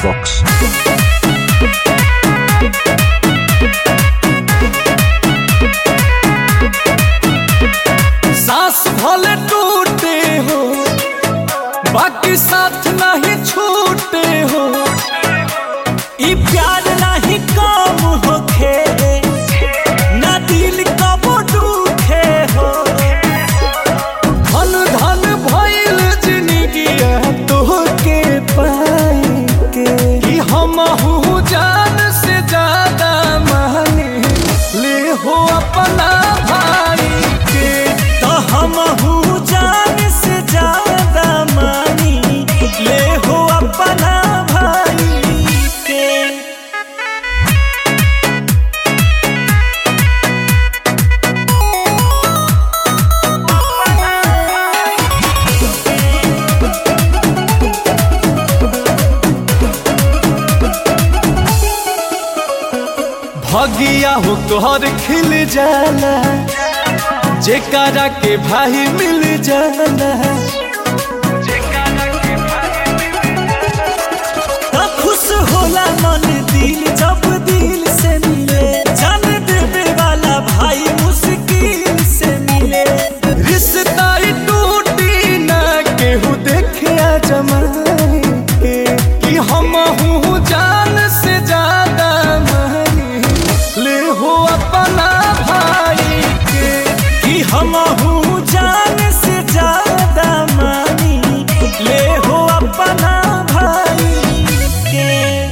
Box. सांस भले टूटे हो बाकी साथ नहीं छूटे हो ई प्यार नहीं कम होखे ना दिल कब दुखे हो धन धन भइल जिंदगी तोहके पाई के कि हम जान से ज्यादा माने ले हो अपना भाई के तो हम जान से ज्यादा मानी ले हो अपना भाई के भगिया हो तोहर खिल जाला जेकरा के भाई मिल जाला त खुश होला मन दिल जब दिल से मिले जान देवे वाला भाई मुश्किल से मिले रिश्ता ही टूटी ना केहू देखे आ जमाए के कि हम हूँ जान से ज्यादा मानी ले हो अपना भाई के कि हम हूँ जान से ज्यादा मानी ले हो अपना भाई के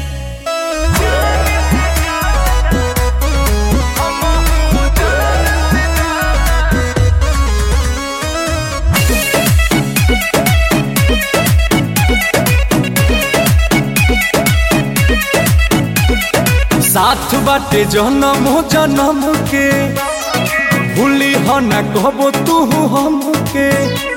साथ बाटे जन्म जन्म के भूली हो न कहबो तू हमके